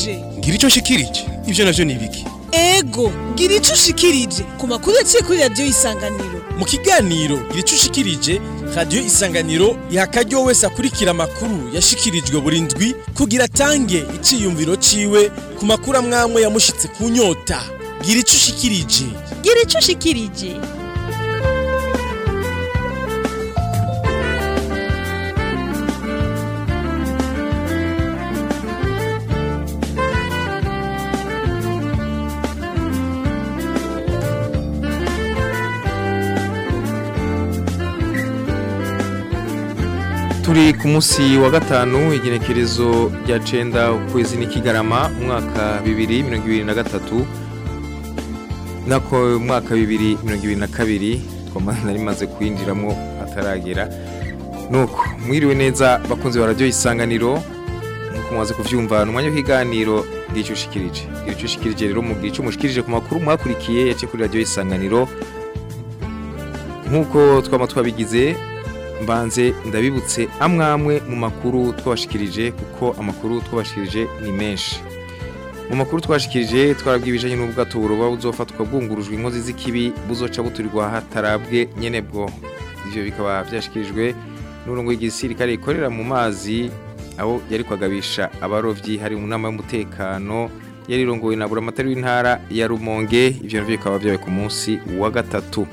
ushikirije ngira icyo nshikirije ibyo navyo ni ibiki ego ngira ico ushikirije ku makuru yaciye kuri radiyo isanganiro mu kiganiro ngira icyo ushikirije radiyo isanganiro iha akaryo wese akurikira amakuru yashikirijwe buri ndwi kugira atange iciyumviro ciwe ku makuru amwamwe yamushitse ku nyota ngira icyo ushikirije gira icyo ushikirije turi ku munsi wa gatanu igenekerezo rya cenda ukwezi n'ikigarama umwaka bibiri mirongo ibiri na gatatu nako umwaka bibiri mirongo ibiri na kabiri twamaze rimaze kwinjiramo ataragera nuko mwiriwe neza bakunze ba radiyo isanganiro nkuko mwaze kuvyumva ni umwanya w'ikiganiro bw'icyo ushikirije bw'icyo ushikirije rero mubwira icyo mushikirije ku makuru mwakurikiye yaciye kuri radiyo isanganiro nk'uko twaba twabigize mbanze ndabibutse amwamwe mu makuru twabashikirije kuko amakuru twabashikirije ni menshi mu makuru twashikirije twarabwiye ibijanye n'ubwato buroba buzofatwa bwungurujwe inkozi z'ikibi buzoca buturirwa hatarabwe nyene bwo ivyo bikaba vyashikirijwe n'urongo y'igisirikare ikorera mu mazi aho yari kwagabisha abarovyi hari mu nama y'umutekano yari irongowe na buramatari w'intara ya Rumonge ivyo navyo bikaba vyabaye ku munsi wa gatatu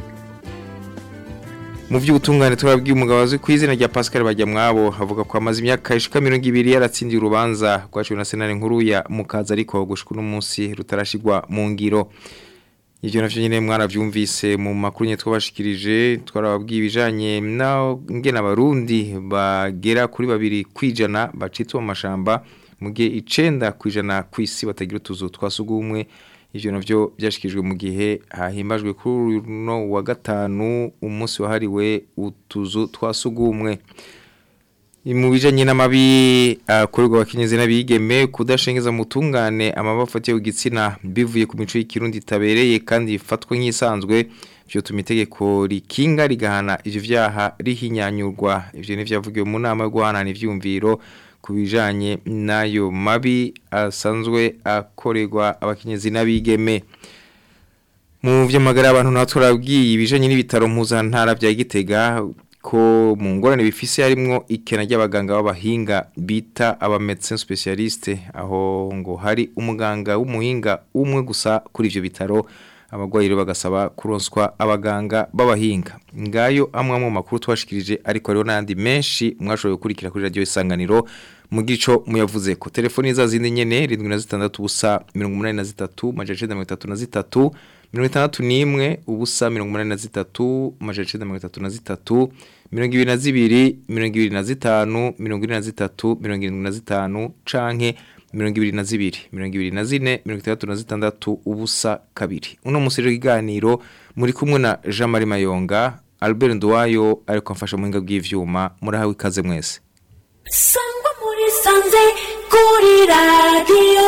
mu by'ubutungane turabwiye umugabo azwi ku izina rya Pascal Bajyamwabo avuga ko amaze imyaka ishika 200 yaratsindiye urubanza rwaciwe na senare nkuru ya Mukaza ariko gushika no munsi rutarashigwa mu ngiro ivyo navyo nyene mwaravyumvise mu makuru nye twabashikirije twarababwiye ibijanye na ngena abarundi bagera kuri babiri kwijana bacitse mu mashamba mu gihe icenda kwijana kw'isi batagira utuzu twasugumwe ivyo navyo byashikijwe mu gihe hahimbajwe kuri no wa gatanu umunsi wahariwe utuzu twasugumwe mu bijanye n'amabi akorerwa abakenyezi n'abigeme kudashengeza mutungane amabafu atiye igitsina bivuye ku mico y'ikirundi itabereye kandi ifatwa nk'isanzwe vyotuma itegeko rikinga rigahana ivyo vyaha rihinyanyurwa ivyo ni vyavugiwe mu nama yo guhanana ivyumviro ku bijanye n'ayo mabi asanzwe akorerwa abakenyezi n'abigeme mu vy'amagara y'abantu natwe turabwiye ibijanye n'ibitaro mpuzantara vya Gitega ko mu ngorane bifise harimwo ikena ry'abaganga b'abahinga bita aba médecins spécialistes aho ngo hari umuganga w'umuhinga umwe gusa kuri ivyo bitaro abagwayi rero bagasaba kuronswa abaganga b'abahinga ngayo amwe mu makuru twashikirije ariko rero n'andi menshi mwashoboye gukurikira kuri radio isanganiro mu gico muyavuze ko telefoni za zindi nyene 76 ubusa 83 majana 33 mirongo itandatu n'imwe ubusa mirongo umunani na zitatu amajana icenda mirongo itatu na zitatu mirongo ibiri na zibiri mirongo ibiri na zitanu mirongo ine na zitatu mirongo irindwi na zitanu canke mirongo ibiri na zibiri mirongo ibiri na zine mirongo itandatu na zitandatu ubusa kabiri uno musi rero iganiro muri kumwe na Jean Marie Mayonga Albert Nduwayo ariko amfasha mu hinga bw'ivyuma murahawe ikaze mwese sangwa muri sanze kuri radiyo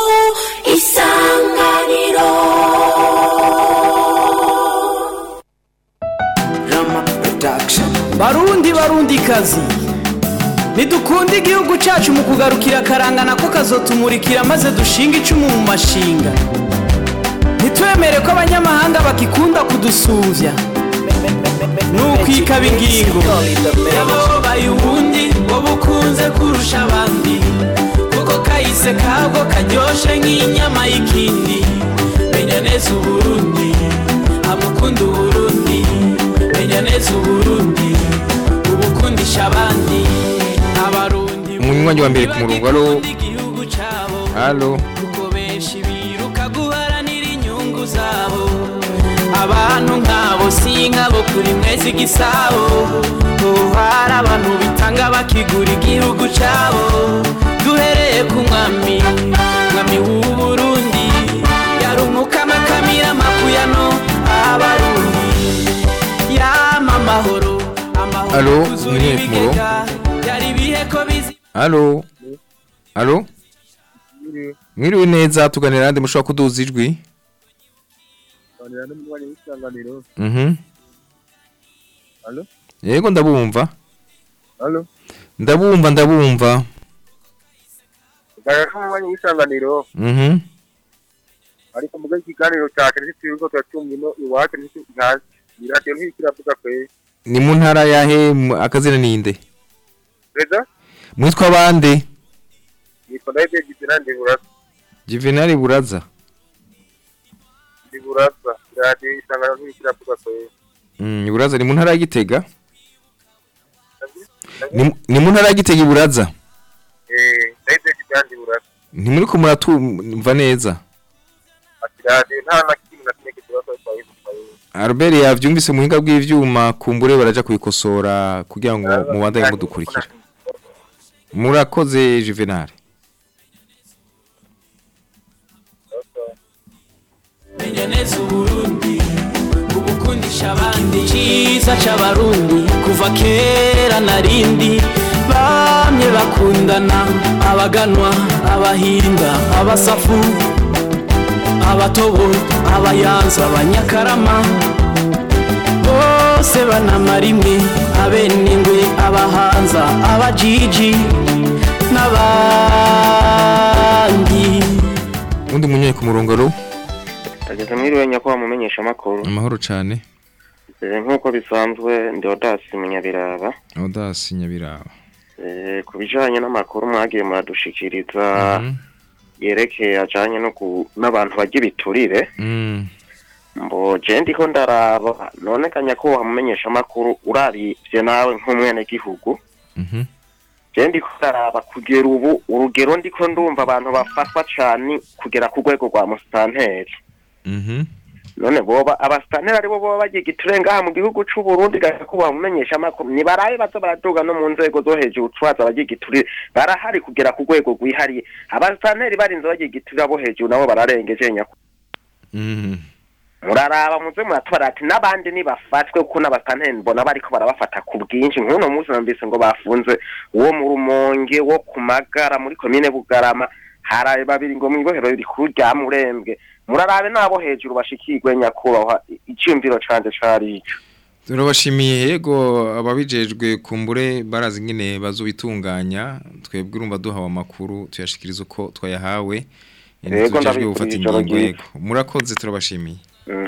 isanganiro barundi barundi kazi ntidukunde igihugu cyacu mu kugarukira akarangana ko kazotumurikira maze dushinga icumu mu mashinga ntitwemere ko abanyamahanga bakikunda kudusuvya nukwikaba ingingo yababaye ubundi wowe ukunze kurusha abandi kuko kahise kabwo karyoshe nk'inyama y'ikindi menya neza uburundi amukunda uburundi menya neza uburundi ubukundisha abandi abarundi umunywanyi wa mbere ku murongo alo igihugu cabo alo kuko benshi biruka guharanira inyungu zabo abantu nk'abo si nk'abo kuri mwezi igisabo hari abantu bitanga bakigura igihugu cabo duhereye ku mwami mwami w'uburundi yarumukama kamira makuyano abarundi yama amahoro amahoro Alo, kuzura mwiriwe ku murongo? ibigega yari ibihe ko bizi alo alo mwiriwe neza tuganira nande mushobora kuduza ijwi Banira n'umwanya w'isanganiro. mhm Alo? yego ndabumva Alo? ndabumva ndabumva Ugaya n'umunywanyi w'isanganiro Mhm. ariko muga ikiganiro cyacu ntitwirirwa turatumva ino iwacu ntitwihazi iradiyo ntirikiravuga kwe Ni mu ntara yahe mu- akazina ninde? reza Mwitwa bande? nitwa ndahebye gizina ndiburaza Juvenal Buraza. ndiburaza iradiyo isanganiro ntirikiravuga kwe Mm, Buraza ni mu ntara ya Gitega? Ni mu- ni mu ntara ya Gitega Buraza. eh ndahebye gizina ndiburaza Ni muri ko muratumva neza. ati radiyo nta na kimwe na kimwe kibazo twayivuye Albert yavyumvise mu hinga bw'ivyuma kumbure baraja kubikosora kugira ngo mubandanye mudukurikira. Murakoze Juvenal. menya neza uburundi ubukundisha abandi cyiza c'abarundi kuva kera narindi bamye bakundana abaganwa abahinda abasafu abatobo abayanza abanyakarama bose banamara imwe abenengwe abahanza abajiji n'abandi Undi munyoye ku murongo ro ageze mwiriwe nyakubahwa mumenyesha amakuru amahoro cane. Eh, nk'uko bisanzwe ndi odasi munyabiraba Audace Nyabiraba. Eh, ku bijanye n'amakuru mwagiye muradushikiriza Mhm. yerekeye ajanye no ku n'abantu barya ibiturire Mm. mbo je ndiko ndaraba none ka nyakubahwa mumenyesha amakuru urabivye nawe nk'umwenegihugu Mhm. je ndiko ndaraba kugera ubu urugero ndiko ndumva abantu bafatwa cane kugera ku rwego rwa musitanteri Mhm. none boba abasitanteri aribo boba bagiye igiture ngaha mu gihugu c'u Burundi gakuba mumenyesha amakuru ni barabe baza baraduga no mu nzego zo hejuru twaza bagiye igiture barahari kugera ku rwego rwihariye abasitanteri barinze bagiye igiture abo hejuru nabo bararengeje nyako Mhm. muraraba muze muratwara ati n'abandi nibafatwe kuko n'abasitanteri mbona bariko barabafata ku bwinshi nk'uno munsi numvise ngo bafunze uwo mu rumonge wo ku magara muri komine bugarama haraye babiri ngo mw'ibohero rikuru rya murembwe murarabe n'abo hejuru bashikirwe nyakubahwa iciyumviro canje cari ico Turabashimiye yego ababijejwe kumbure barazi ingene bazobitunganya twebwe urumva duhawe amakuru tuyashikiriza uko twayahawe Yego, tujejwe gufata ndabifurije ijoro ingingo ryiza. yego murakoze turabashimiye Mm.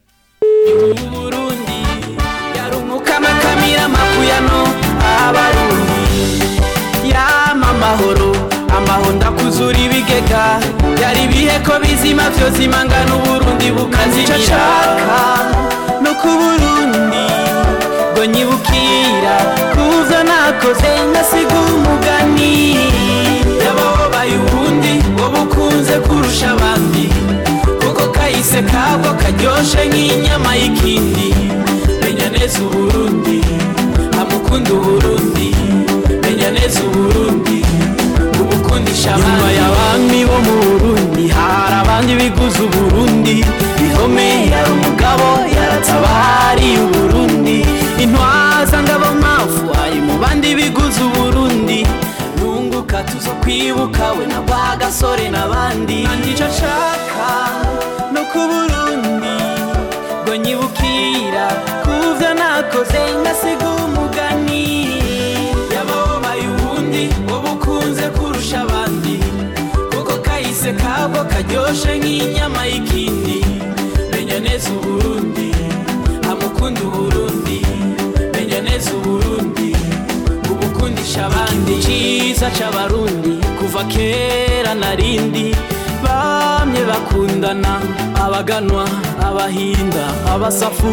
Burundi yarumukama kamira makuyano abarundi yama amahoro amaho ndakuzura ibigega yari ibihe ko bizima vyo zimangana uburundi bukazimira shaka no ku burundi ngo nyibukira kuza nakoze ngasiga umugani yababaye ubundi ngo bukunze kurusha abandi kuko kahise kabwo karyoshe nk'inyama y'ikindi menya neza uburundi amukunda uburundi menya neza uburundi ubukundisha nyuma y'abami bo mu burundi hari abandi biguze uburundi bihome yari umugabo yaratabariye uburundi intwaza ngabo mafu ari mu bandi biguze uburundi nunguka tuzo kwibuka we na ba gasore n'abandi nicyo nshaka no ku burundi ngo nyibukira kuvyo nakoze ngasiga umugani yababaye ubundi ngo bukunze kurusha abandi kuko kahise kabwo karyoshe nk'inyama y'ikindi menya neza uburundi amukunda uburundi menya neza uburundi ubukundisha abandi cyiza c'abarundi kuva kera narindi bamye bakundana abaganwa abahinda abasafu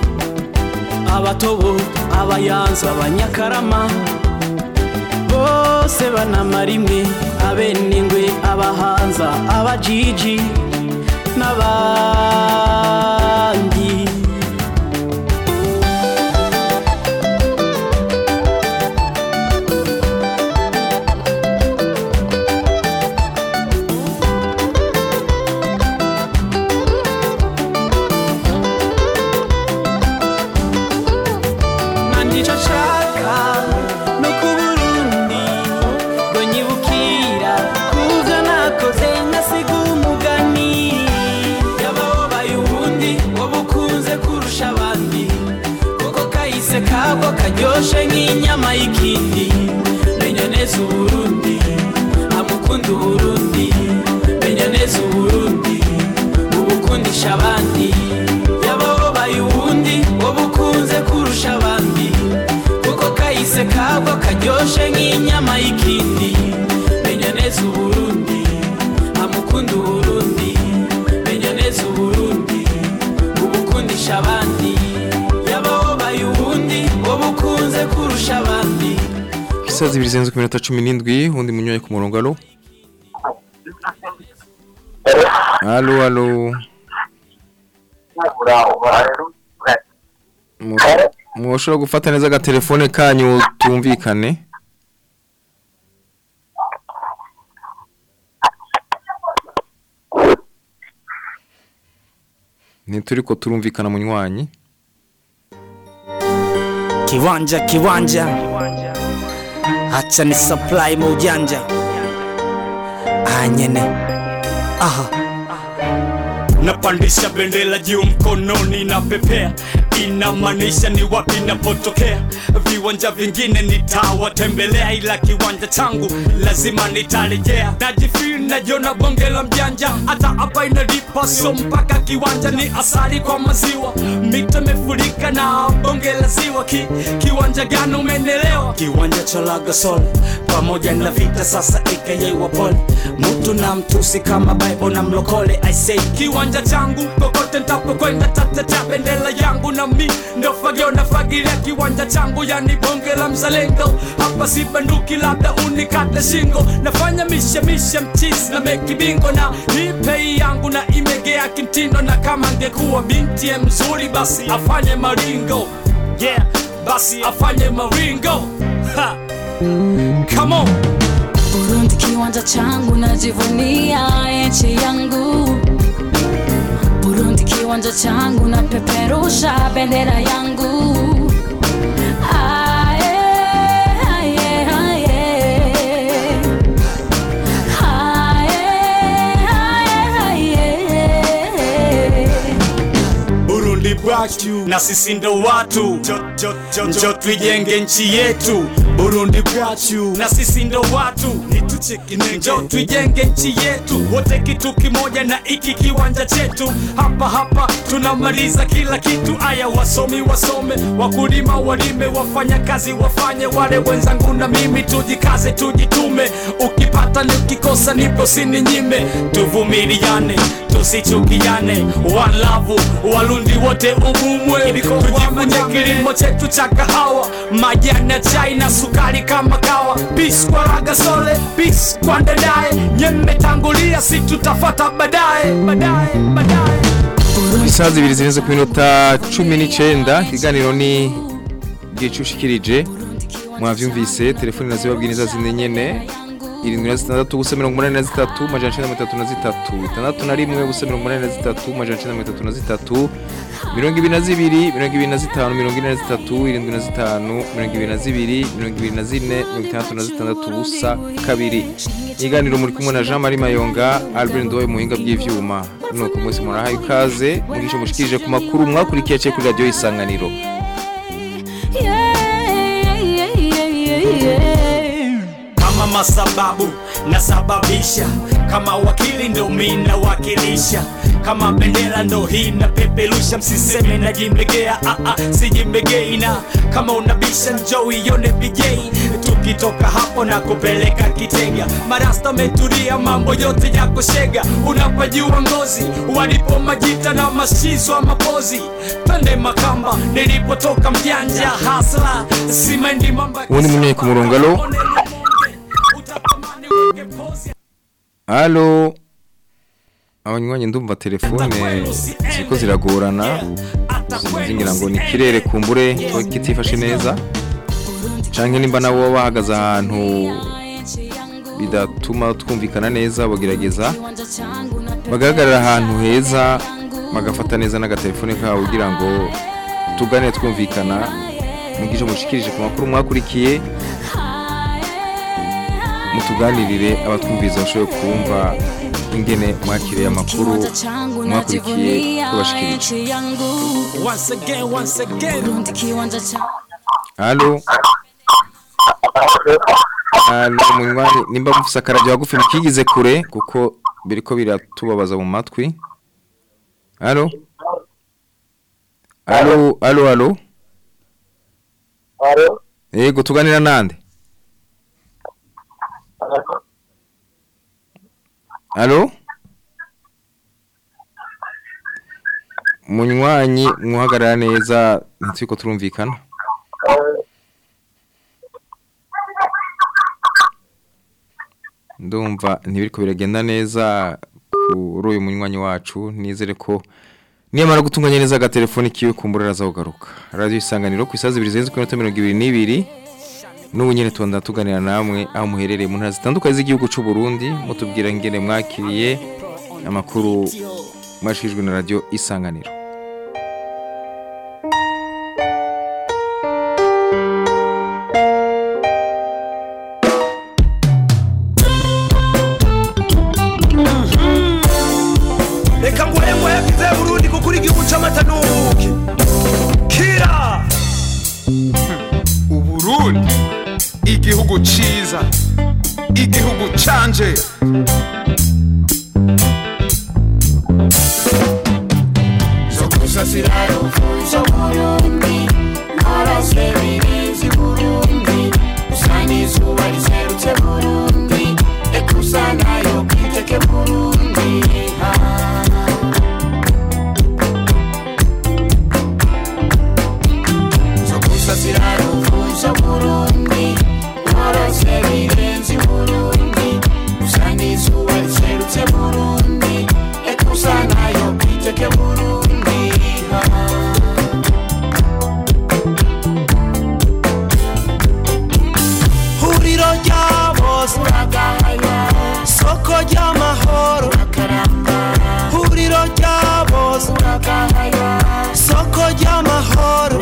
abatobo abayanza abanyakarama bose banamara imwe abenengwe abahanza abajiji n'abandi nandico nshaka no ku burundi ngo nyibukira kuvyo nakoze ngasiga umugani yababaye isaha zibiri zirenze ku minota cumi n'indwi undi munyoye ku murongo alo alo alo Mu- mushobora gufata neza agatelefone kanyu tumvikane ntituriko turumvikana munywanyi Kiwanja kiwanja, acha ni supply maujanja anyene aha napandisha bendera juu mkononi na pepea inamaanisha ni wapi napotokea viwanja vingine nitawatembelea ila kiwanja changu lazima nitarejea najifil najiona bonge la mjanja hata hapa inalipa so mpaka kiwanja ni asali kwa maziwa mito imefurika na bonge la ziwa Ki, kiwanja gani umenelewa kiwanja cha lagasol pamoja na vita sasa aka wapole mtu na mtusi kama bible na mlokole i say kiwanja changu kokote ntapokwenda tatetea bendera yangu na mi ndo fagio nafagilia kiwanja changu yani bonge la mzalendo hapa si banduki labda unikate shingo nafanya mishemishe mchisi na meki bingo na hipei yangu na imegea kimtindo na kama angekuwa binti ya mzuri basi afanye maringo yeah basi afanye maringo ha. come on Burundi kiwanja changu najivunia nchi yangu Burundi kiwanja changu napeperusha bendera yangu Aye, aye, aye. Aye, aye, aye. Burundi bwacu na sisi ndo watu njo tuijenge nchi yetu Burundi bwacu na sisi ndo watu njo tuijenge nchi yetu wote kitu kimoja na iki kiwanja chetu hapa hapa tunamaliza kila kitu aya wasomi wasome wakulima walime wafanya kazi wafanye wale wenzangu na mimi tujikaze tujitume ukipata ni ukikosa nipo sininyime tuvumiliane tusichukiane walavu walundi wote umumwe tujifunye kilimo chetu cha kahawa majani ya chai na sukari kama kawa pis kwa ragasole pis kwa ndadaye nyemetangulia si tutafata baadaye baadaye baadaye isaha zibiri zirenze ku minota cumi n'icenda ikiganiro ni gicushikirije mwavyumvise telefoni nazibabwira niza zine nyene irindwi na zitandatu ubusa mirongo umunani na zitatu majana icenda mirongo itatu na zitatu itandatu na rimwe ubusa mirongo umunani na zitatu majana icenda mirongo itatu na zitatu mirongo ibiri na zibiri mirongo ibiri na zitanu mirongo ine na zitatu irindwi na zitanu mirongo ibiri na zibiri mirongo ibiri na zine mirongo itandatu na zitandatu ubusa kabiri ikiganiro muri kumwe na jean marie mayonga albert ndoye muhinga bw'ivyuma nuko mwese murahaye ikaze mugisha mushikirije ku makuru mwakurikiye cye kuri radiyo isanganiro Yeah, yeah, yeah, yeah, yeah. kama masababu nasababisha kama wakili ndo mi nawakilisha kama bendera ndo hii napeperusha msiseme najimbegea ah, ah, sijimbegei na kama unabisha njo ione bigei tukitoka hapo na kupeleka kitega marasta meturia mambo yote ya kushega unapajua ngozi walipo majita na mashizo mapozi twende makamba nilipotoka mjanja hasla simendi mamba Uwo ni munye ku murongo, alo? halo abanywanyi ndumva telefone ziko ziragorana sinzi ngira ngo ni ikirere kumbure ko kitifashe neza canke nimba nabo baba bahagaze ahantu bidatuma twumvikana neza bagerageza bagahagarara ahantu heza bagafata neza n'agatelefone kabo kugira ngo tuganire twumvikana mugisha mushikirije ku makuru mwakurikiye mutuganirire abatwumviriza bashoboye kumva ingene mwakiriye amakuru mwakurikiye tubashikirije Once again, once again. Burundi kiwanja changu halo halo munywani nimba mufise akarabyo hagufi mukigize kure kuko biriko biratubabaza mu matwi halo halo halo halo Alo, yego tuganira nande halo munywanyi muhagarara neza ntitwiko turumvikana urumva ntibiriko biragenda neza kuri uyu munywanyi wacu nizere ko niyamara gutunganya neza agatelefoni kiwe kumbura araza kugaruka radio isanganiro ku isazi 222 n'ubu nyene tubanda tuganira namwe aho muherereye mu ntara zitandukanye z'igihugu c'u Burundi mutubwira ngene mwakiriye amakuru mwashijwe na radio isanganiro reka nguhe nguhe bwize burundi kuko uri igihugu c'amata n'ubuki kira uburundi igihugu ciza igihugu canje zo kusasira rufuzo burundi narose birinzi burundi usanga izuba riserutse burundi ekusa nayo kwiteke burundi zo kusasira rufuzo burundi narose birinzi burundi usanga izuba riserutse burundi ekusa nayo kwiteke burundi huriro rya bose soko ry'amahoro huriro rya bose soko ry'amahoro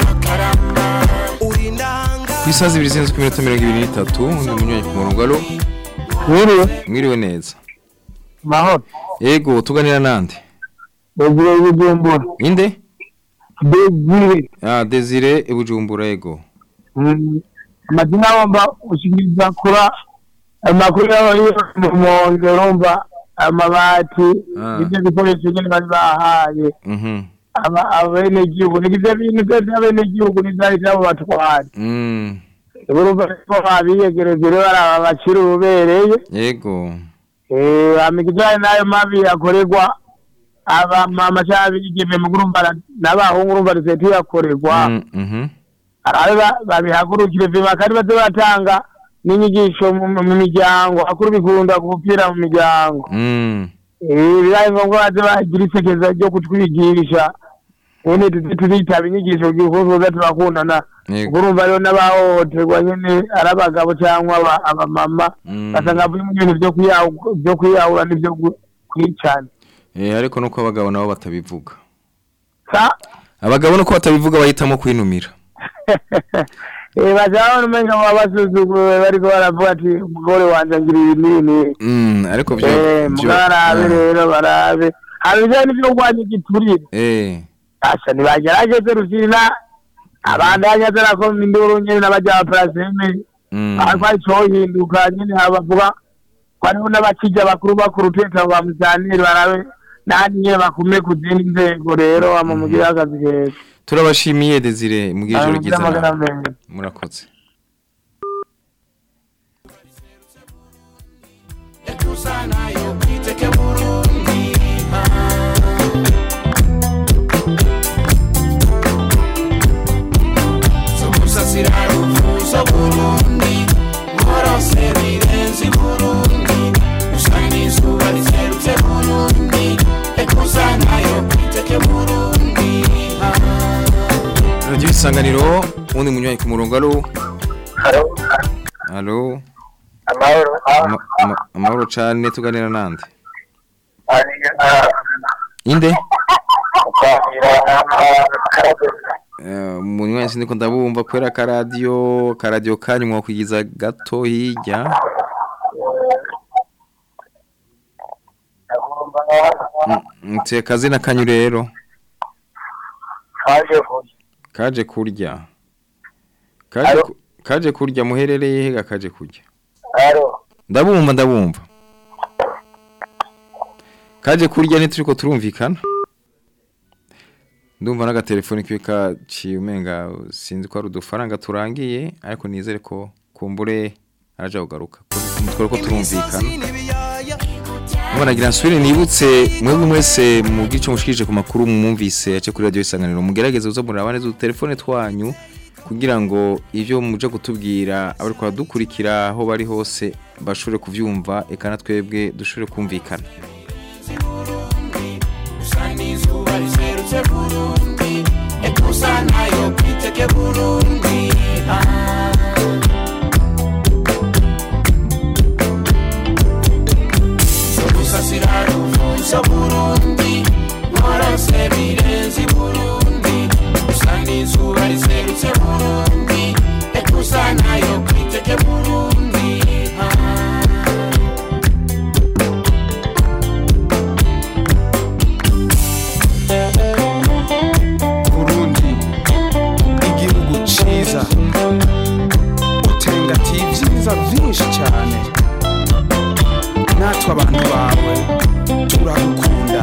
uri ndanga ku isazi 223 undi munywanyi ku murongo alo Mwiriwe, mwiriwe neza mahoro. yego tuganira nande Desire Bujumbura. inde Desire. ah Desire Bujumbura yego Mm, Amazina womba ushingiriza kura amakuru yaho mu monge urumva amabati Ah. ibyo bikoresho nyine bari bahaye mhm aba abene gihugu nigivyo bintu byose abene gihugu n'ivyari vyabo batwara mm urumva ko babiyegereje rero baraba bacira ububereye yego eh amigijanye nayo mabi akorerwa abamama cyangwa abigeme mu urumva n'abahungu urumva riseti yakorerwa Mm, mhm arabe babihagurukire vima kandi baze batanga n'inyigisho mu mu miryango akuru bikunda gupfira mu miryango mm Eh, bibaye ngombwa baze bagira isekeza ryo kutwigisha nyene tuze turitaba inyigisho kuko turakundana yego urumva rero n'abahohoterwa nyene ari abagabo cyangwa aba- abamama Mm. basanga buri mu bintu vyo kwiyahu- vyo kwiyahura n'ivyo gu- kwicana eh ariko nuko abagabo nabo batabivuga sa abagabo nuko batabivuga bahitamo kwinumira Eh, baca babona umenga baba basuzuguwe bariko baravuga ati umugore wanje agira ibi n'ibi mm ariko byo Eh, byo- muga barabe ah, rero barabe hari ibijanye n'ivyo kurwanya igiturire eh asha ntibagerageze rufina abandanya azarakoma induru nyene n'abaja ba paraseme mm ariko aricohinduka nyene habavuga ko hariho n'abakija bakuru bakuru teta ba musanire barabe nandi nyene bakume ku zindi nzego rero ama mugire akazi keza turabashimiye Desire mu Ah, gijoro mugire ryiza amagara nawe. meza murakoze ekusa nayo kwiteke burundi zo kusasira rufuzo burundi morose birenzi burundi usanga izuba riserutse burundi ekusa nayo kwiteke burundi radio isanganiro undi munywanyi ku murongo alo alo amahoro Ama- ama- amahoro cane tuganira nande inde Eh, munywanyi sindiko ndabumva kwera akaradiyo karadiyo kanyu mwakwigiza gato hirya mutse kazina kanyu rero kaje kurya kaje ku- kaje kurya muherereye hega kaje kurya ndabumva ndabumva kaje kurya ntituriko turumvikana ndumva n'agatelefoni kiwe kaciye umenga sinzi ko ari udufaranga turangiye ariko nizere ko kumbure araja kugaruka umutwe ko turumvikana Mbona nagira nsubire nibutse mwebwe mwese mu gice mushikije ku makuru mwumvise yace kuri radio isanganiro mugerageze uzo muraba neza utelefone twanyu kugira ngo ivyo muje kutubwira abari kwa dukurikira aho bari hose bashobore kuvyumva eka na twebwe dushobore kumvikana usa n'izuba riserutse burundi ekusa nayo kwiteke burundi Ah. gusasira ruvuzo burundi morose birenze burundi usa n'izuba riserutse burundi ekusa nayo kwiteke burundi Ah. burundi igihugu ciza utengatiye ibyiza byinshi cyane natwe abantu bawe turagukunda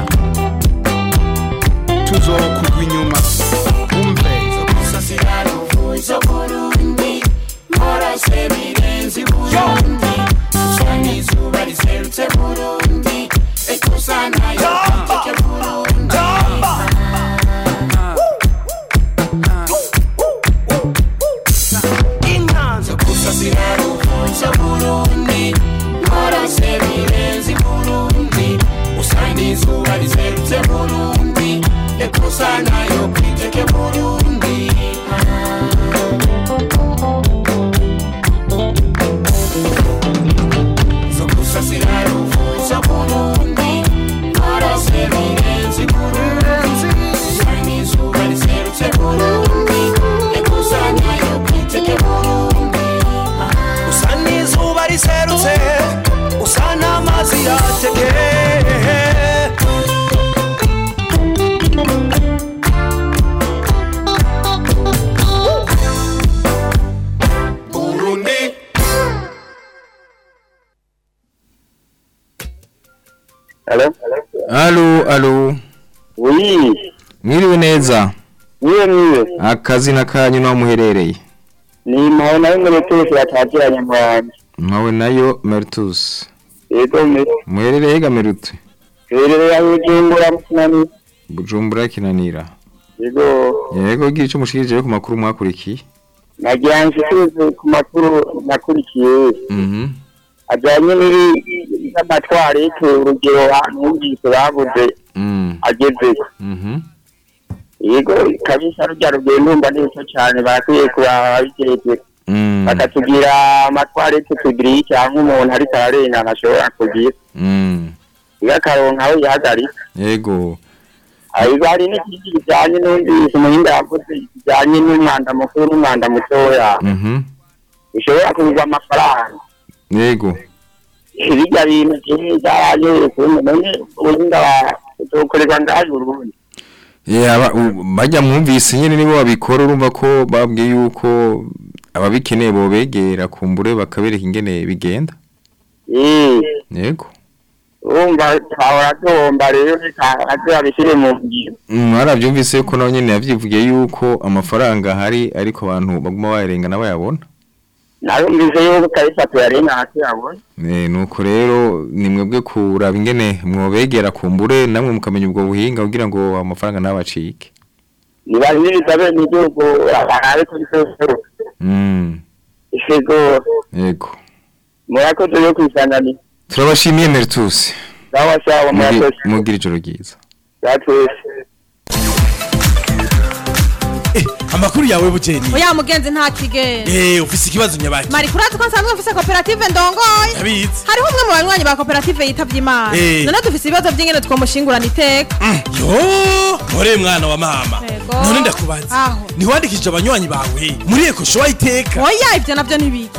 tuzokugwa inyuma umve gusasira ruvuzo burundi morose birenze burundi usa n'izuba riserutse burundi ekusa nayo kwiteke burundi inkanzo gusasira ruvuzo burundi morose birenze burundi usa n'izuba riserutse burundi ekusa nayo kwiteke burundi zo gusasira ruvuzo burundi morose birenze burundi usa n'izuba riserutse burundi ekusa nayo kwiteke burundi usa n'izuba riserutse usa n'amazi yateke burundi Hello? alo alo Oui, mwiriwe neza niwe niwe. akazina kanyu naho muherereye Ni mawe nawe muri twese batagiranye mu wanjye. mpawe nayo meritus Yego me. muherereye gamerute Rero ya Bujumbura mukinani. bujumbura kinanira Yego. yego gira icyo mushikirije ku makuru mwakurikiye Nagira nshikirize ku makuru nakurikiye. mhm Ajyanye n'iri n'amatwari urugero ahantu wumvise bavuze mm ageze. mhm Yego kabisa rujya rugendo ndumva neza cyane barakwiye kuba bigeze. mm bakatugira amatwari tutugiriye cyangwa umuntu ariko ararengana ashobora kugira. mm Iyo akaronka aho yihagarika. yego Ariko hari n'ikindi kijyanye n'umvise umuhinga yavuze kijyanye n'umwanda mukuru n'umwanda mutoya mhm bishobora kugurwa amafaranga yego birya bintu kimwe byaraje kumwe none ubuhinga bukorerwa ngaje urundi yaba bajya mwumvise nyine nibo babikora urumva ko babwiye yuko ababikeneye bobegera kumbure bakabereka ingene bigenda eh yego urumva twahora duhomba rero reka aze babishyire mu ngiro Mm, mwarabyumvise yuko nawe nyine yavyivugiye yuko amafaranga ahari ariko abantu baguma bayarengana bayabona narumvise yuko kabisa tuyarengana tuyabona Eh, nuko rero ni mwebwe kuraba ingene mwobegera kumbure namwe mukamenya ubwo buhinga kugira ngo amafaranga ntabacike nibahimiriza bene igihugu barabe ko bisosoro Mm, ishego yego murakoze yo kwisanganira turabashimiye Meritus sawa sawa Mugi- murakoze mugira ijoro ryiza twese amakuru yawe bugeni oya mugenzi nta kigenda eh ufise ikibazo nyabaki mari kurazi ko nsanzwe mfise koperative ndongoye Ndabizi. hariho umwe mu banywanyi ba koperative yitavye imana Eh. none dufise ibibazo vy'ingene twomushingurana iteka yo mpore mwana wa mama Yego. none ndakubaza Aho. ntiwandikishije abanywanyi bawe muri eko showa iteka oya ivyo navyo ntibiki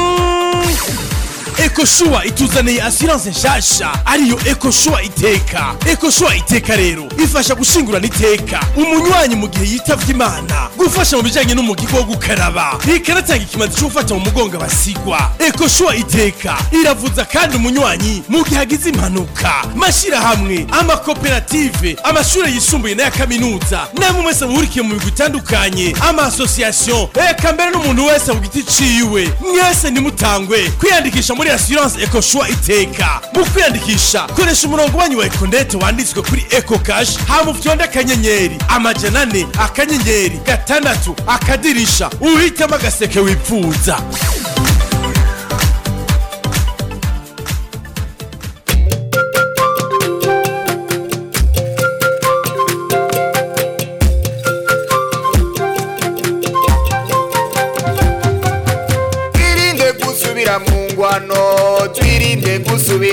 ekoshuwa ituzaniye asiranse nshasha ariyo ekoshuwa iteka ekoshuwa iteka rero ifasha gushingurana iteka umunywanyi mu gihe yitavye imana gufasha mu bijanye n'umugigo wo gukaraba ikanatanga ikimazi cyo gufata mu mugongo abasigwa ekoshuwa iteka iravuza kandi umunywanyi mu gihe agize impanuka mashirahamwe amakoperative amashure yisumbuye n'aya kaminuza namwe mwese muhurikiye mu migwi itandukanye amasosiyasiyo eka mbere n'umuntu wese ku giti ciwe mwese nimutangwe kwiyandikisha muri assurance ecoshua iteka mu kwiyandikisha koresha umurongo wanyu wa ekonete wanditswe kuri eco cash hama ufyonde akanyenyeri amajana ane akanyenyeri gatandatu akadirisha uhitamo agaseke wipfuza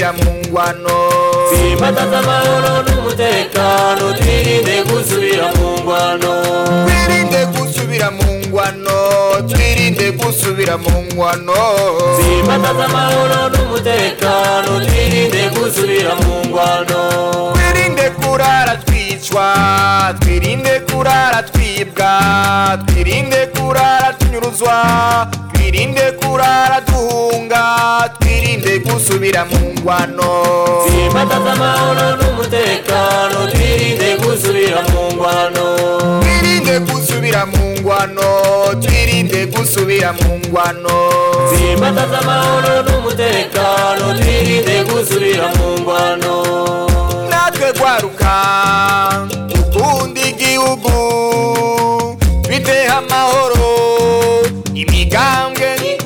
gusubira mu ngwano Simbataza amahoro n'umutekano twirinde gusubira mu ngwano twirinde gusubira mu ngwano twirinde gusubira mu ngwano Simbataza amahoro n'umutekano twirinde gusubira mu ngwano twirinde kurara twicwa twirinde kurara twibwa twirinde kurara tunyuruzwa twirinde kurara duhunga twirinde gusubira mu ngwano Simbataza amahoro n'umutekano twirinde gusubira mu ngwano twirinde gusubira mu ngwano twirinde gusubira mu ngwano Simbataza amahoro n'umutekano twirinde gusubira mu ngwano natwe gwaruka ukunda igihugu twiteho amahoro imigambwe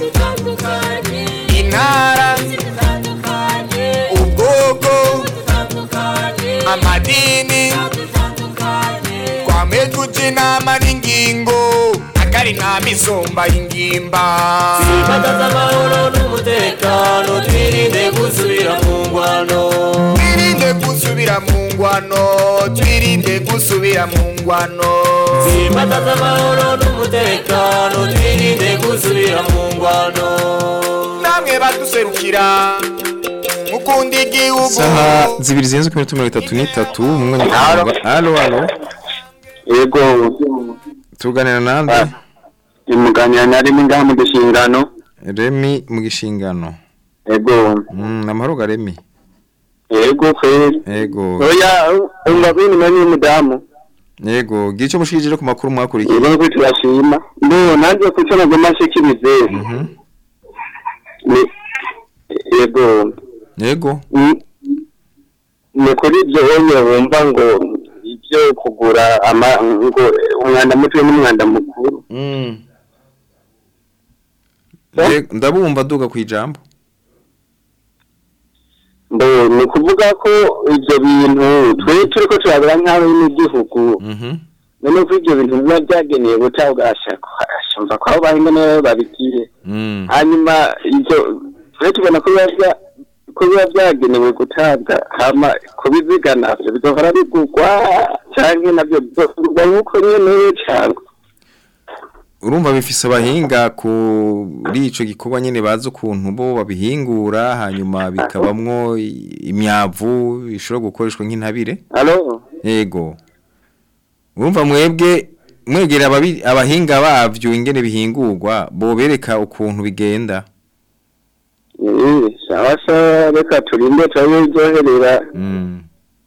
intara ubwoko amadini twame tuja inama n'ingingo akari inama isumba ingimba Simbataza amahoro n'umutekano twirinde gusubira mu ngwano twirinde gusubira mu ngwano twirinde gusubira mu ngwano Simbataza amahoro n'umutekano twirinde gusubira mu ngwano namwe baduserukira mukunda igihugu saha zibiri zirenze ku minota mirongo itatu n'itatu mu mwanya Halo. wa alo alo yego tuganira nande imuganira na rimwe ngaha mu gishingano remi mu gishingano yego mm, amahoro ga remi yego kweli yego oya umva bini mani mudamu yego gira icyo mushikirije ku makuru mwakurikiye yego ko turashima ndo nanze kuco nagoma nshikirize ni yego yego ni- ni kuri ibyo wonye wumva ngo ibyo kugura ama ngo umwanda muto n'umwanda mukuru Mm. Ye- ndabumva duga ku ijambo ndo ni ukuvuga ko ibyo bintu twe turi ko turabura nk'aho n'igihugu none ko ibyo bintu biba byagenewe gutabwasha ashumva ko aho bahinga nibo babigire Mm. hanyuma ibyo twe tubona ko biba bya- ko biba byagenewe gutabwa hama kubiziga navyo bizohora bigurwa canke navyo bizogurwa nk'uko nyene cyangwa urumva bifise abahinga kuri ico gikorwa nyene bazi ukuntu bo babihingura hanyuma bikabamwo i- imyavu ishobora gukoreshwa nk'intabire alo yego urumva mwebwe mwegera ababi- abahinga bavyo ingene bihingurwa bobereka ukuntu bigenda Eh, sawa sawa reka turinde turabe biryoherera Mm.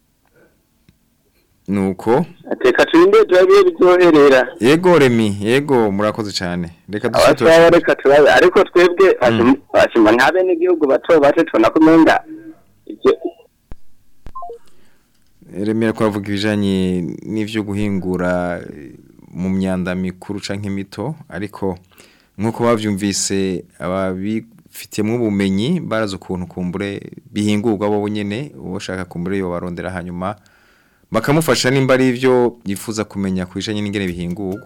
nuko ateka turinde turabe biryoherera yego remi yego murakoze cyane reka sawa dushe sawa reka turabe ariko twebwe ashima ntabe n'igihugu bato bato tubona ko umenga ibyo remera ko bavuga ibijanye n'ivyo guhingura eh, mu myanda mikuru canke mito ariko nkuko bavyumvise ababifitiyemo ubumenyi barazi ukuntu kumbure bihingurwa bo nyene ushaka kumbure yo barondera hanyuma bakamufasha nimba ari ivyo yifuza kumenya kubijanye n'ingene bihingurwa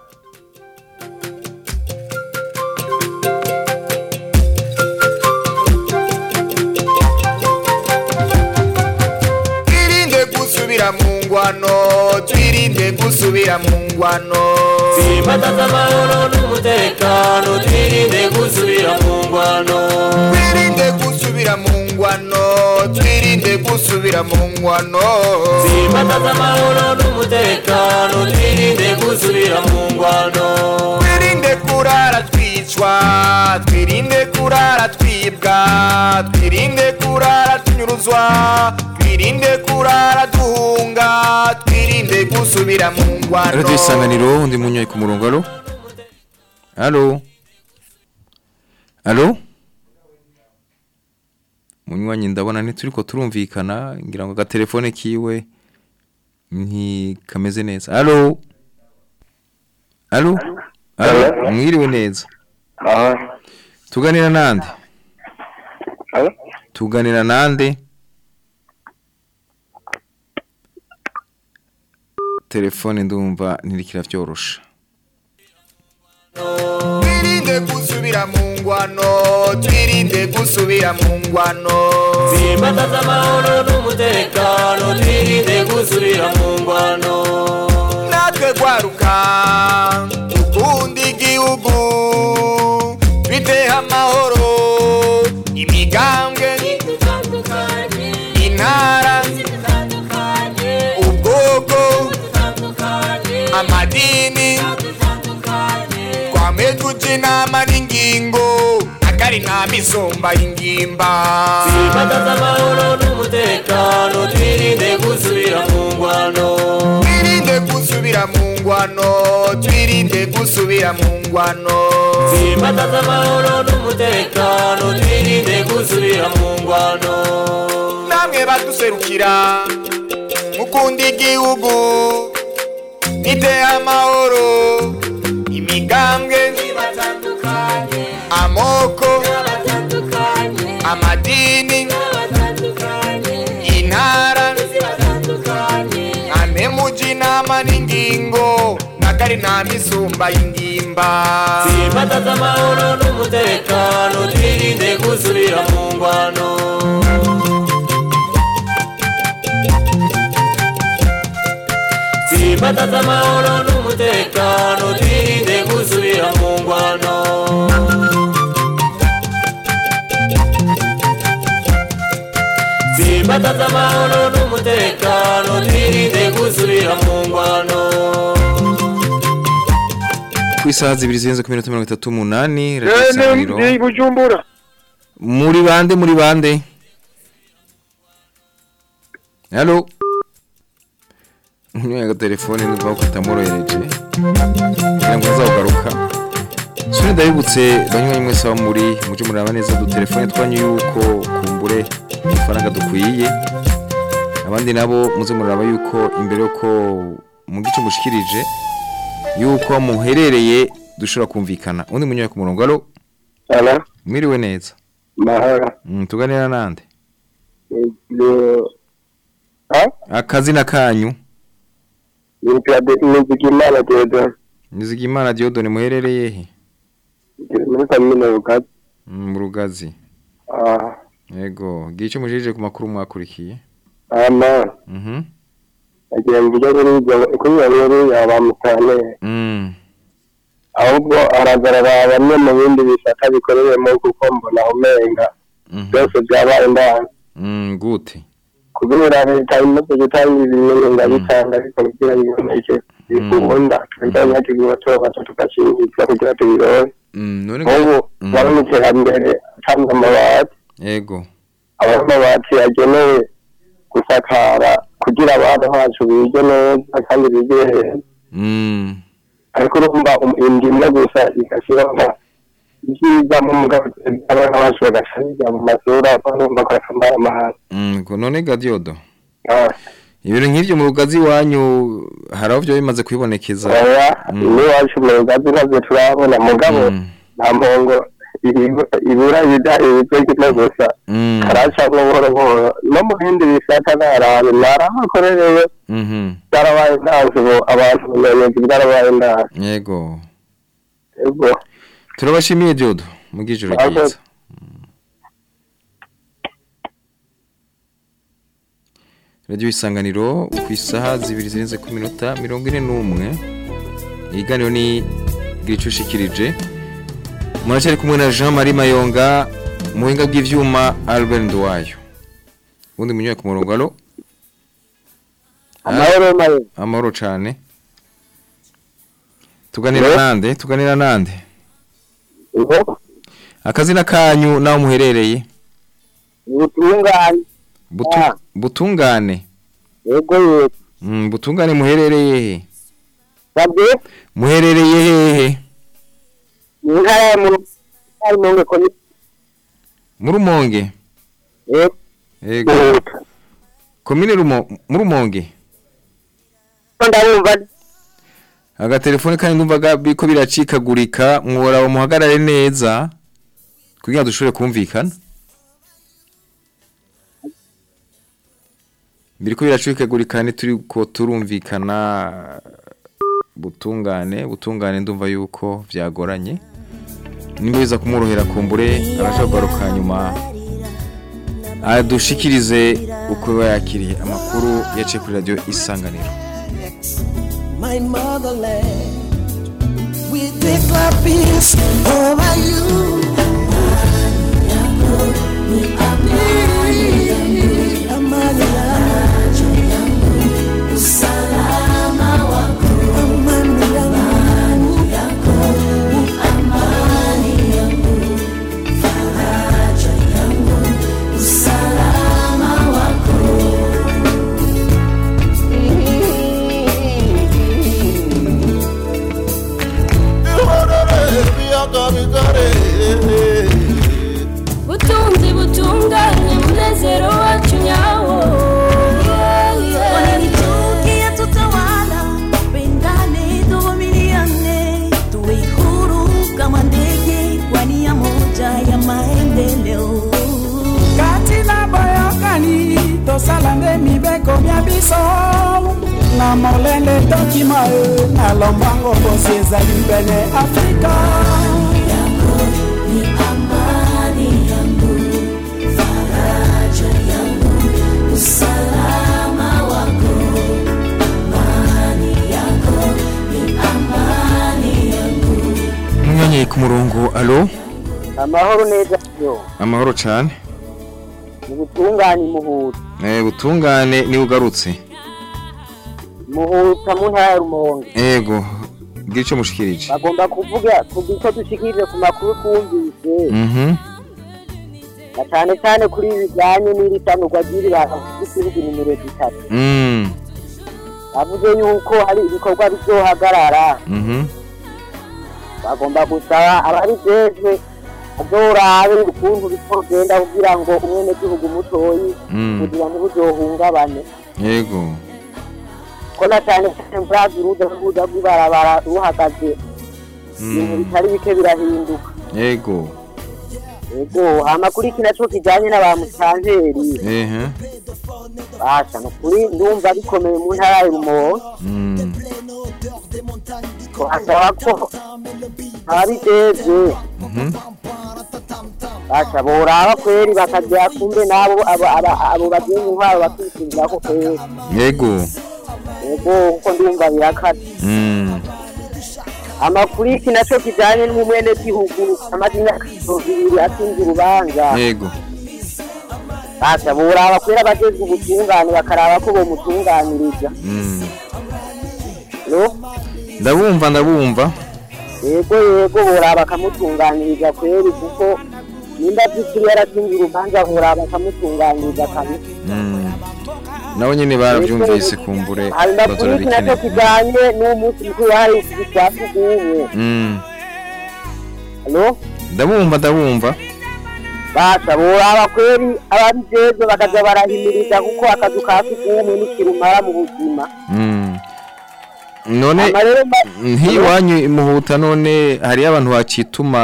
twirinde gusubira mu ngwano twirinde gusubira mu ngwano Simbataza amahoro n'umutekano twirinde gusubira mu ngwano twirinde gusubira mu ngwano twirinde gusubira mu ngwano Simbataza amahoro n'umutekano twirinde gusubira mu ngwano twirinde kurara twicwa twirinde kurara twibwa twirinde kurara tunyuruzwa twirinde kurara duhunga twirinde gusubira mu ngwano Radio Isanganiro ndi munyoye ku murongo alo Alo Alo Munywanyi ndabona ntituriko turumvikana ngira ngo agatelefone kiwe ntikameze neza Alo Alo Alo mwiriwe neza Tuganira nande Tuganira nande Telefone ndumva ntirikira vyorosha twirinde gusubira mu ngwano twirinde gusubira mu ngwano Simbataza amahoro n'umutekano twirinde gusubira mu ngwano natwe gwaruka dukunda igihugu twiteho amahoro imigambwe intara ubwoko amadini twame tuja inama n'ingingo akari nta misumba y'ingimba Simbataza amahoro n'umutekano twirinde gusubira mu ngwano twirinde gusubira mu ngwano twirinde gusubira mu ngwano Simbataza amahoro n'umutekano twirinde gusubira mu ngwano namwe baduserukira mukunda igihugu niteye amahoro imigambwe amoko amadini intara ane muji inama n'ingingo nakari nta misumba y'ingimba Simbataza amahoro n'umutekano twirinde gusubira mu ngwano Simbataza amahoro n'umutekano twirinde gusubira mu ngwano Simbataza amahoro n'umutekano twirinde gusubira mu ngwano ku isaha zibiri zirenze ku minota mirongo itatu n'umunani radiyo isanganiro ni bujumbura muri bande muri bande halo unyoye agatelefone nuva ko katamworohereje kugira ngo azawugaruka suri ndabibutse banywa mwese abo muri muje muraba neza udutelefone twanyu yuko kumbure amafaranga dukwiye abandi nabo muze muraba yuko imbere yuko mu gice mushikirije yuko muherereye dushobora kumvikana undi munyoye ku murongo alo Ala, mwiriwe neza mahara. Mm, tuganira nande Ibyo akazina kanyu Nizigimana Theodore. Nizigimana Diodone muherereye he Muri komine Rugazi. Mm, mu rugazi Ah, yego gice mujije ku makuru mwakurikiye ama. mhm Agiye mvuga kuri ibyo kuri iyo nkuru yaba mutane. mm Ahubwo aragaragara bamwe mu bindi bisata bikorewemo kuko mbona umenga byose byabaye ndanga. mm gute kubera leta imaze gutanga ibintu ngabitanga ariko kugira ngo iboneke bikunda twebwe tugiye tubabaza tugashingirwa kugira tubirore mm none nk'ubu bari mu iterambere atanga amabati yego aba amabati yagenewe gusakara kugira abana bacu bige neza kandi bige heza mm ariko urumva um- inda imwe gusa igashyiraho ibyiza mu mugabo abana bacu bagasha biga mu mashuri barumva ko akamara amahanga mm ko none ga Diodo ibintu nk'ivyo mu rugazi wanyu haraho byo bimaze kwibonekeza oya n'iwacu mu rugazi ntabyo turabona mugabo nta mpongo ihigo- ibura ibida ibigo kimwe gusa mm karacamwo buhoro buhoro no mu bindi bisata narahantu narahakorereye mhm byarabaye ndanze ubu abantu ubumenyi bwarabaye ndanze yego ego turabashimiye Diodo mugijoro Murakoze. ryiza Radio Isanganiro ku isaha zibiri zirenze ku minota mirongo ine n'umwe iganiro ni gicushikirije muracyari kumwe na Jean Marie Mayonga muhinga bw'ivyuma Albert Ndwayo undi munyoye ku murongo alo amahoro mayo amahoro cane tuganira Hello? nande tuganira nande ego akazina kanyu naho muherereye ubutungane Butu, Ah. butungane ego yego mm, butungane muherereye he sabye muherereye hehe mu ntara ya mu ari mu ngeko ni mu rumonge ego yego komine rumo mu rumonge ndabumva agatelefone kandi ndumvaga biko biracikagurika mwora muhagarare neza kugira ngo dushobore kumvikana biriko biracikagurika turi ko turumvikana butungane butungane ndumva yuko byagoranye nimba biza kumworohera kumbure araje kugaruka nyuma adushikirize uko biba yakiriye amakuru yaciye kuri radiyo isanganiro my motherland. We declare peace over you. Amani yangu, usalama wako, amani yangu, amani yangu, faraja yangu, usalama wako. butunzi butunganye munezero wacu nyawo Wanitukia tutawala, pendane tuvumiliane, tuwe huru kama ndege kwa nia moja ya maendeleo. kati na boyokani tosala nde mibeko mia biso na molende tokima e na lombango bosi ezali pene afrika Ni amani yangu, faraja yangu, usalama wako, amani yako, ni amani yangu. umwanya ku murongo alo amahoro neza yo amahoro cyane mu butungane muhuta eh butungane ni ugarutse muhuta mu ntara ya rumonge ego bwira icyo mushikirije bagomba kuvuga kugira icyo dushikirije ku makuru twumvise mhm na cyane cyane kuri ibi bijyanye n'iri sanurwa ry'ibiranga by'igihugu nimero zitatu mm bavuze yuko hari ibikorwa bizohagarara mhm bagomba gusaba ababijejwe azorabe ukuntu bizogenda kugira ngo umwenegihugu mutoyi Mm. kugira ntibuzohungabane yego ko na cyane cyane mvurazi uruza n'uruza rw'ibarabara ruhagaze ibintu mm bitari bike birahinduka yego yego hama kuri iki naco kijanye na ba musanteri ehe basha nukuri ndumva bikomeye mu ntara ya rumonge mm hasaba ko ababijejwe mhm basha boraba kweri bakajya kumbe n'abo abo aba- abo bagenzi intwaro bakishingira ko kweri yego yego kuko ndumva birakata mm amakuru iki naco kijanye n'umwenegihugu amaze imyaka mirongo ibiri atsinze urubanza yego basha boraba kweri abajejwe ubutungane bakaraba ko bomutunganiriza mm no ndabumva ndabumva yego yego boraba bakamutunganiriza kweri kuko nimba by'ukuri yaratsinze urubanza boraba bakamutunganiriza kabisa mm nabo nyene baravyumvise kumbure hari makuru iki nacyo bazora kijanye n'umunsi mukuru wahariwe kwa sugumwe mm halo ndabumva ndabumva basha boraba kweri ababijejwe bakaza barahimiriza kuko akazu ka sugumwe n'ikirumara mu buzima mm none Ama rero ma- ntiwanyu imuhuta none hariyo abantu bakituma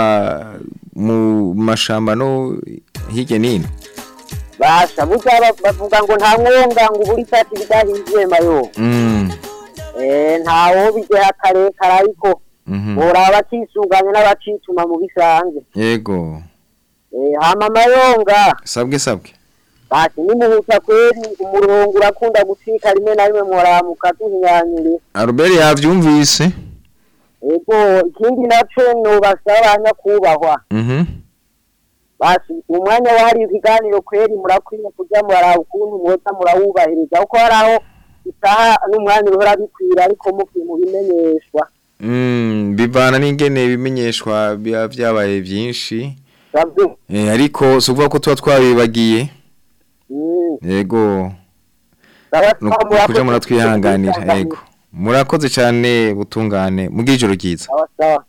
mu mashamba no hirya n'ino basha burya ba- bavuga ngo nta mwonga ngo ubura isati bidahinduye mayo mm eh ntawo bigera karekare ariko mhm boraba bakisuganya n'abacituma mu bisanzwe yego eh hama amayonga sabwe sabwe basi nimuhuta kweri umurongo urakunda gucika rimwe na rimwe muramuka tuhinyanyure Albert yavyumvise ego ikindi naco nobasaba abanyakubahwa mhm basi umwanya wahariwe ikiganiro kweri murakwiye kuja muraraba ukuntu mwoza murawubahiriza kuko hari aho isaha n'umwanya uhora bikwira ariko mukiye mubimenyeshwa mm bivana n'ingene bimenyeshwa biba vyabaye byinshi savye eh ariko suvuga ko tuba twabibagiye Mm. yego Sawa, Nuko- sawa, murakoze. kuja muratwihanganira yego murakoze cyane butungane mubwire ijoro ryiza sawa sawa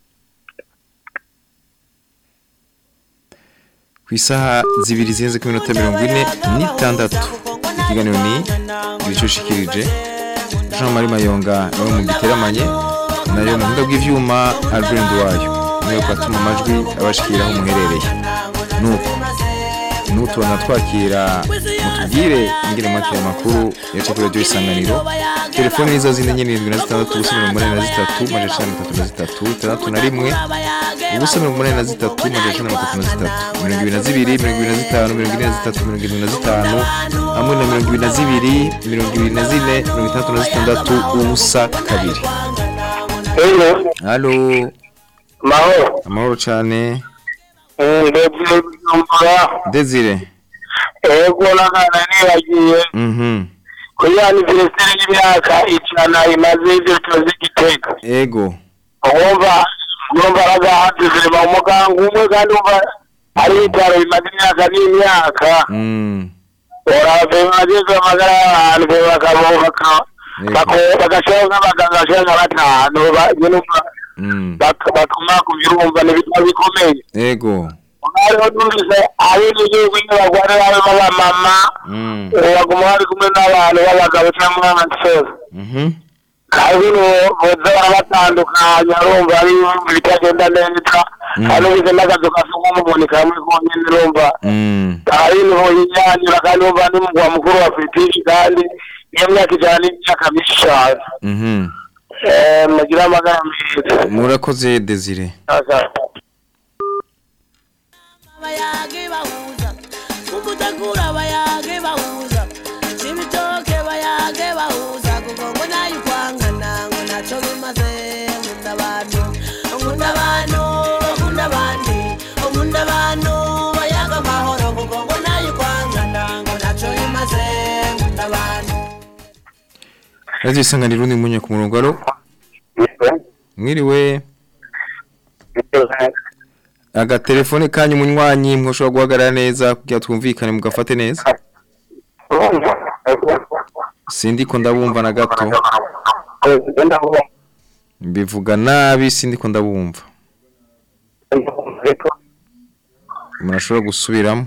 ku isaha zibiri zirenze ku minota mirongo ine n'itandatu ikiganiro ni ibicushikirije jean marie mayonga nawe mu giteramanye nayo mu buhinga bw'ivyuma albert wayo niyo kwatuma amajwi abashikiraho muherereye nuko nutubona twakira mutubwire ingene mwakira amakuru yaca kuri radio isanganiro telefone nizo zine nyene irindwi na zitandatu ubusa mirongo umunani na zitatu majana icenda na mirongo itatu na zitatu itandatu na rimwe ubusa mirongo umunani na zitatu majana icenda na mirongo itatu na zitatu mirongo ibiri na zibiri mirongo ibiri na zitanu mirongo ine na zitatu mirongo irindwi na zitanu hamwe na mirongo ibiri na zibiri mirongo ibiri na zine mirongo itandatu na zitandatu ubusa kabiri halo mahoro amahoro cane ndebye kujumbura desire ego nakana nibagiye mhm kuri aniveriseri y'imyaka ijana imaze ibyo tuzi igitega ego wumva wumva aragahatizire mu muganga umwe kandi wumva ari ibitaro bimaze imyaka n'imyaka mm urave bageze amagara y'abantu be bakabubaka bagashiraho nk'abaganga bashira nka batanu ba- nyene umva mm bak- batuma ku birumva n'ibitaro bikomeye ego hariho numvise ari n'igihugu inyubako ari babe b'abamama mm baguma bari kumwe n'abantu b'abagabo cyangwa b'abasore mhm kandi boza barabatandukanya urumva ari ibintu bitagenda neza kandi ubize n'akazu kasuka umuntu kamwe konyine urumva mm ari niho yinyanyura kandi urumva ni mugwa mukuru wa politiki kandi iyo myaka ijana n'imyaka myinshi cyane mhm Eh, mugire amagara meza murakoze desire bayage bahuza umutakura bayage bahuza ibitoke bayage bahuza kuko ngo nayo ukwangana ngo naco bimaze nkunda abantu nkunda abantu nkunda abandi nkunda abantu bayaga amahoro kuko ngo nayo ukwangana ngo naco bimaze nkunda abantu radio isanganiro ni munye ku murongo alo mwiriwe agatelefone kanyu munywanyi mwoshobora guhagarara neza kugira twumvikane mugafate neza sindiko ndabumva na gato mbivuga nabi sindiko ndabumva murashobora gusubiramo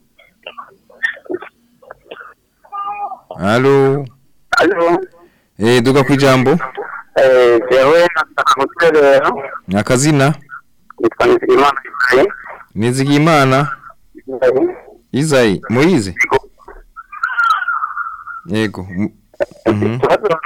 halo eh duga kwijambo jewe nataka guterera akazina nitwa nizigimana ibrahim nizigimana izayi moyize yego m- mhm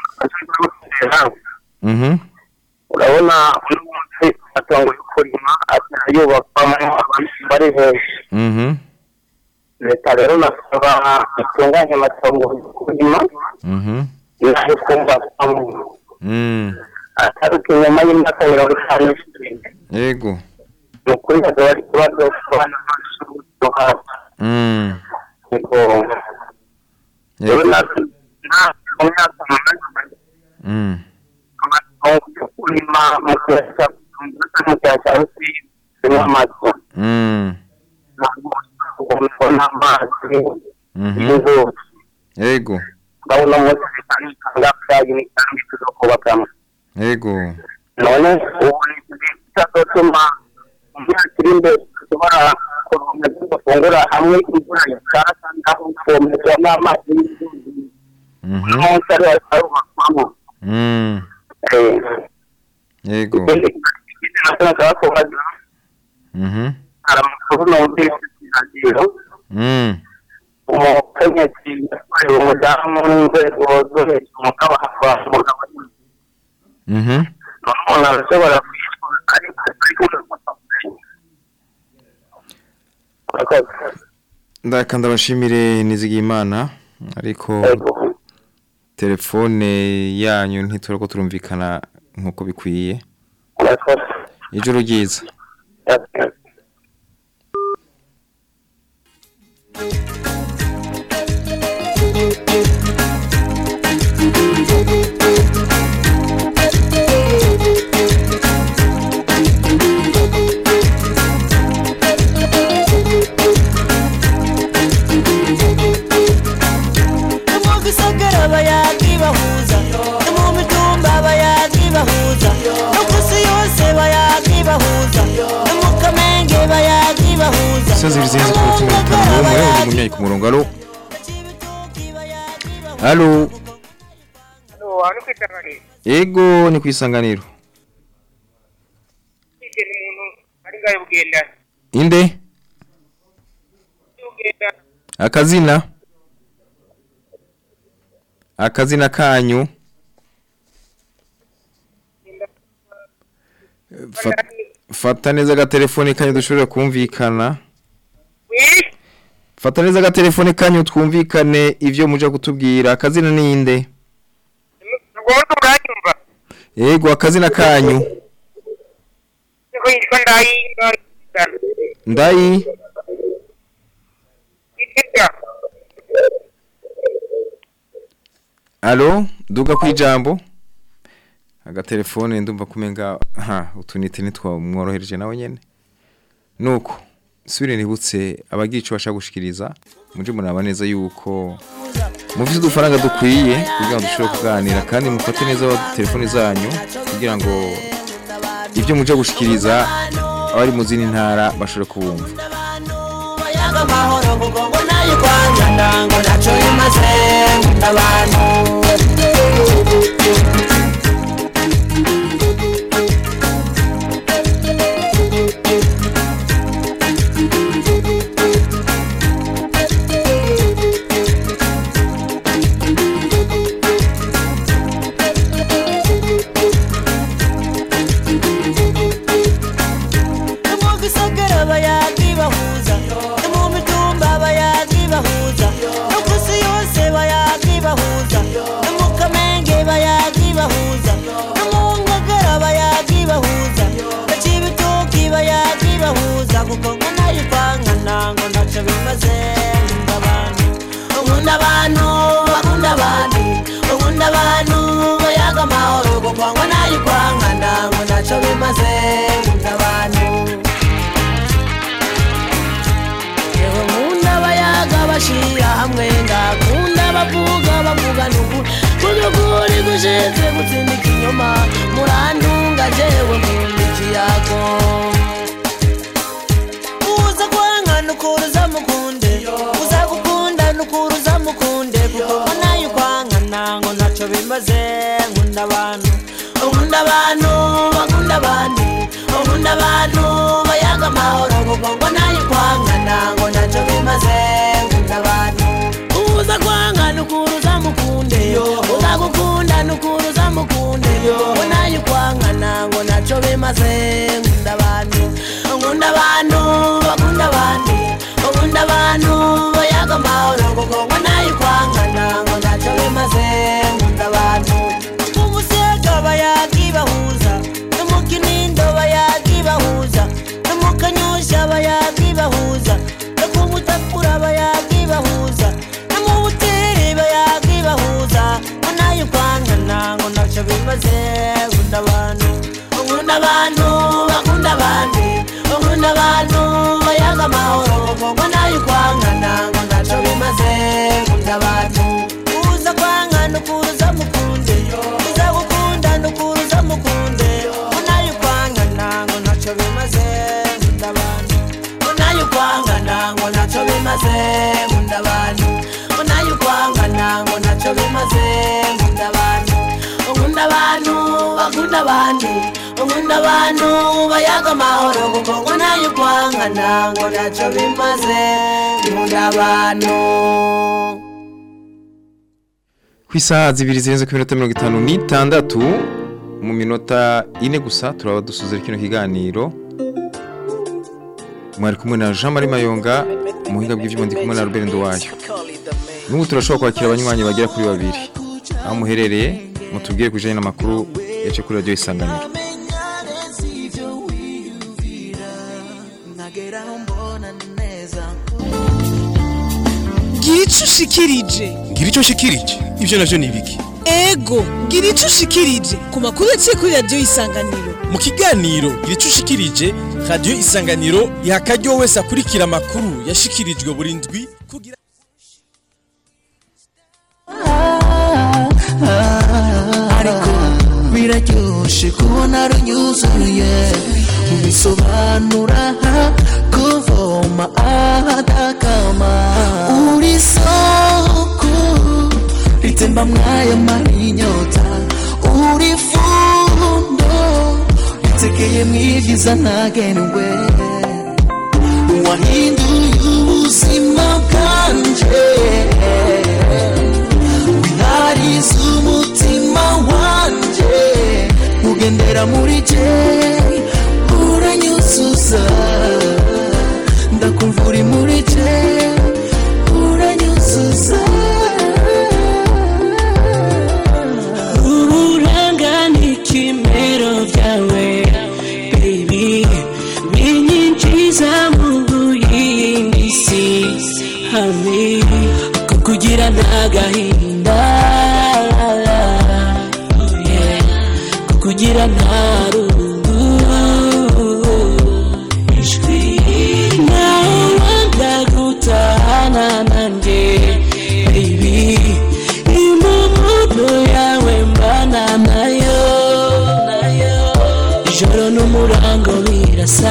mhm urabona uno munsi amatongo yo kurima atera yubakwamo abantu bari hejuru mhm leta rero nasaba itunganya amatongo yo kurima mhm nayo kumbakwamo mm ataruka inyuma y'imyaka mirongo itanu n'irindwi yego ni ukuri hazaba ari ikibazo ku bana b'amashuri yo hasi mm niko rero yego natwe nta mu myaka umunani mm amatongo yo kurima mu kiyaya cya mu kiyaya cya rusizi harimo amazu mm ntabwo ubona amazi mhm y'inzuzi yego ndabona umunsi bitanga itanga byayo n'itangi tuzo kubakamo yego none ubu ni bitazotuma mu myaka iri imbere dushobora kuronka ibyo dufungura hamwe imvura yakara kandi aho guvomerwa n'amazi y'inzuzi mhm umunsi ari arubakwamo mm yego ikindi nacyo nashaka kubaza mhm hari amakuru numvise ku radiyo mm umukenyezi yatwaye umudamu n'inzego zo hejuru mugabo hava umugabo mhm umuntu arashobora kwitwa ariko ariko ndaka ndabashimire nizigimana ariko telefone yanyu ntiturako turumvikana nkuko bikwiye ijoro ryiza no mu gisagara bayagi bahuza no mu mitumba bayagi bahuza no ku isi yose bayagi bahuza no mu kamenge bayagi bahuza Saa zibiri zirenze ku mutima bitanu n'umwe undi munyayi ku murongo alo alo hano ku isanganiro ego ni ku isanganiro ikintu umuntu ari ngayo bugendana inde bugendana akazina akazina kanyu Fa- fata neza agatelefone kanyu dushobora kumvikana fata neza agatelefone kanyu twumvikane ivyo muja kutubwira akazina ninde Ngondo uranyumva yego akazina kanyu niko yitwa ndayi ndayi Itega alo duga kwijambo agatelefone ndumva kumenga ha utunite nitwamworohereje nawe nyene nuko subire nibutse abagira ico bashaka gushikiriza muje muraba neza yuko mufite udufaranga dukwiye kugira ngo dushobore kuganira kandi mufate neza telefone zanyu kugira ngo ibyo muje gushikiriza abari mu zindi ntara bashobore kubumva yaga amahoro kuko ngo nayo kwangana ngo naco bimaze nkunda abantu mu gisagara bayagi bahuza no mu mitumba bayagi bahuza no ku isi yose bayagi bahuza no mu kamenge bayagi bahuza no mu ngagara bayagi bahuza no cibitoki bayagi bahuza kuko ngo nayo kwangana ngo ntaco bimaze nkunda abantu nkunda abantu bakunda abandi nkunda abantu bayaga amahoro kuko ngo nayo kwangana ngo ntaco bimaze nkunda abantu yewe nkunda abayaga bashira hamwe ngakunda bavuga bavuga nuku kudukuri gushinzwe gutsinda ikinyoma murantunga jewe nkunda ikiyago uza kwanga nukuruza mukunde uza gukunda nukuruza mukunde kuko ngo nayo kwangana ngo ntaco bimaze nkunda abantu nkunda abantu bakunda abandi nkunda abantu bayaga amahoro kuko ngo nayo kwangana ngo ntaco bimaze nkunda abantu uza kwanga nukuruza mukunde uza gukunda nukuruza mukunde ngo nayo kwangana ngo ntaco bimaze nkunda abantu nkunda abantu bakunda abandi nkunda abantu bayaga amahoro kuko ngo nayo kwangana ngo ntaco bimaze nkunda abantu umusega bayagi bahuza no mu kinindo bayagi bahuza no mu kanyosha bayagi bahuza no ku mutakura bayagi bahuza no mu buteri bayagi bahuza ngo nayo kwangana ngo ntaco bimaze nkunda abantu nkunda abantu bakunda abandi nkunda abantu bayaga amahoro ngo nayo kwangana ngo ntaco bimaze nkunda abantu uza kwangana ukuruza mukunde uza gukunda nukuruza mukunde ngo nayo kwangana ngo ntaco bimaze nkunda abantu ngo nayo kwangana ngo ntaco bimaze nkunda abantu ngo nayo kwangana ngo ntaco bimaze nkunda abantu nkunda abantu bakunda abandi nkunda abantu bayaga amahoro kuko ngo nayo kwangana ngo ntaco bimaze nkunda abantu ku isaha zibiri zirenze ku minota mirongo itanu n'itandatu mu minota ine gusa turaba dusuze kino kiganiro mwari kumwe na jean marie mayonga umuhinga bw'ibyuma ndi kumwe na robert nduwayo n'ubu turashobora kwakira abanywanyi bagera kuri babiri aho muherereye mutubwire ku bijyanye n'amakuru yace kuri radiyo isanganiro gira icyo ushikirije ngira icyo nshikirije ibyo navyo ni ibiki ego gira icyo ushikirije ku makuru yaciye kuri radiyo isanganiro mu kiganiro gira icyo ushikirije radiyo isanganiro iha akaryo wese akurikira amakuru yashikirijwe buri ndwi kugira ariko biraryoshe kubona runyuzuye bisobanura kuvoma ahadakama uri soko ritemba mwaya marinyota uri fundo ritekeye mwibyiza ntagenewe wahinduye ubuzima bwanje winari wibera muri je uranyuzuza ndakumva uri muri je uranyuzuza uburanga n'ikimero byawe baby binyinjiza mu yindi si hamwe kukugira ntagahinda yeah. kukugira nta rungu ijwi nawe wanga gutahana nanjye baby impumuno yawe mbana nayo nayo ijoro n'umurango birasa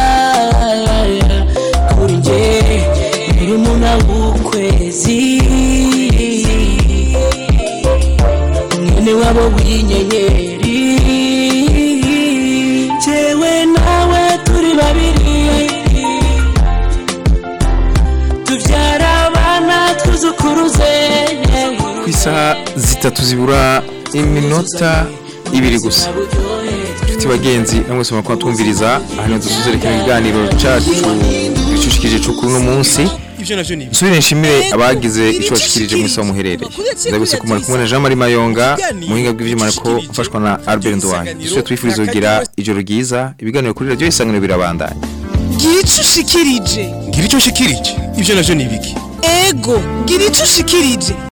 kuri njye murumuna w'ukwezi mwene wabo w'inyenyeri jewe nawe turi babiri tubyara abana twuzukuruze ku isaha zitatu zibura iminota ibiri gusa inshuti bagenzi namwe mwese mukora twumviriza aha niho dusuzere kino kiganiro cacu gicushikije cukuru no munsi ivyo navyo ni nsubire nshimire abagize ico bashikirije mu isaha muherereye ndabise kumara kumwe na Jean Marie Mayonga muhinga bw'ivyuma ko mfashwa na Albert Ndwanya dusubire twifuriza kugira ijoro ryiza ibiganiro kuri radio isangano birabandanya gira ico ushikirije ngira ico nshikirije ivyo navyo ni ibiki ego gira ico ushikirije